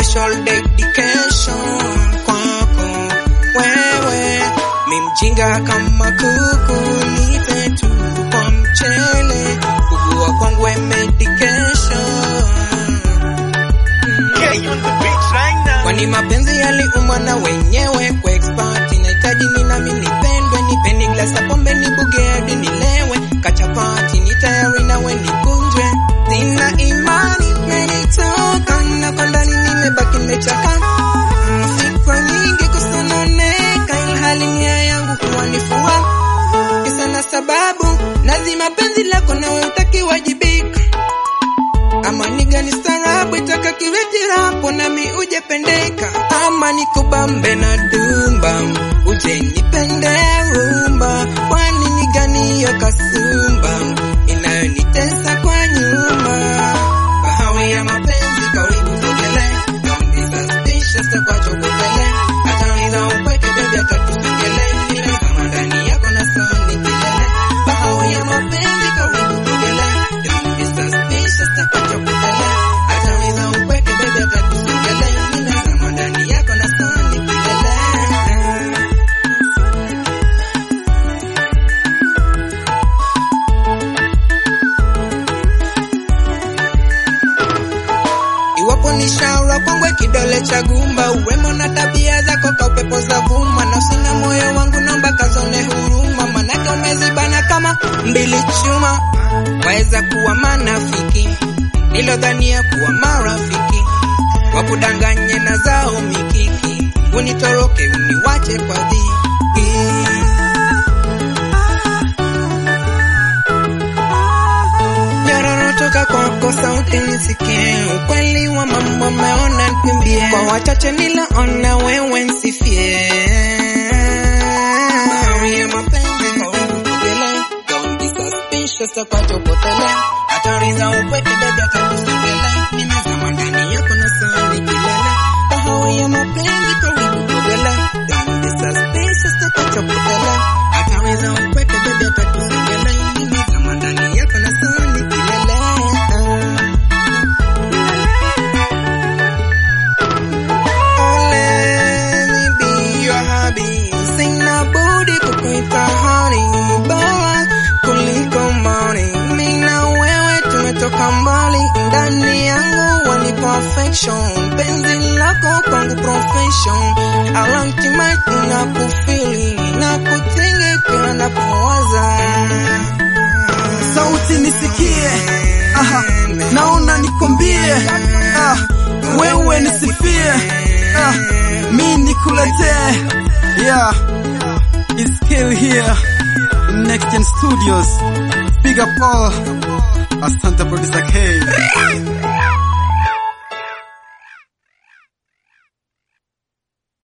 special dedication kwako wewe, mi mjinga kama kuku, nipe tu kwa mchele, kugua kwangu medication kwani mapenzi yaliumwa na wenyewe kwa expert inahitaji ni nami nipendwe nipeni glasi ya pombe nibuge hadi nilewe kachapati ni tayari nawe nikunjwe sina imani menitoka na kwa ndani nimebaki nimechaka Mm, fikra nyingi kusononeka ilhali nia yangu kuwa ni furaha kisa na sababu lazima penzi lako nawe utakiwajibika ama ni gani starabu itaka kiwetirapo nami ujependeka ama nikubambe na dumba uje nipende rumba kwani ni gani hiyo kasumba inayonitesa kwa nyuma bahawi ya mapenzi karibu sogele don't be suspicious takwacho kutele atauliza upweke bebi atatusongele nimezama ndani yako na soni kilele bahawi ya mapenzi karibu sogele don't be suspicious takwacho kutele atauliza upweke bebi atatusongele nimezama ndani yako na soni kilele Iwapo ni shaura kwangwe kidole cha gumba, urembo na tabia zako ka upepo za vuma, nafsi na moyo wangu naomba kazone huruma, manake umezibana kama mbili chuma. Waweza kuwa manafiki nilodhania kuwa marafiki, wakudanganye na zao mikiki, unitoroke uniwache kwa dhiki. Nyororo toka kwako sauti nisikie, ukweli wa mambo ameona nikimbie, kwa wachache nilaona wewe nsifie. Bahari ya mapenzi karibu tugele, don't be suspicious takwacho potele, hatari za upweke bebi atakusongele, nimezama ndani yako na sani kilele. Bahari ya mapenzi karibu tugele, don't be suspicious takwacho potele, hatari za upweke bebi atakusongele, nimezama ndani yako na sani kilele. Oh, let me be your hubby. Sina budi kukuita honey, bora kuliko money. Mimi na wewe tumetoka mbali, ndani yangu wani perfection. Penzi lako kwangu profession. Alantimate na kufili na kutinge kila napowaza. sauti nisikie, aha, naona nikwambie, ah, wewe nisifie, ah, mi nikuletee, yeah, it's still here in Next Gen Studios, big up all, asante producer K.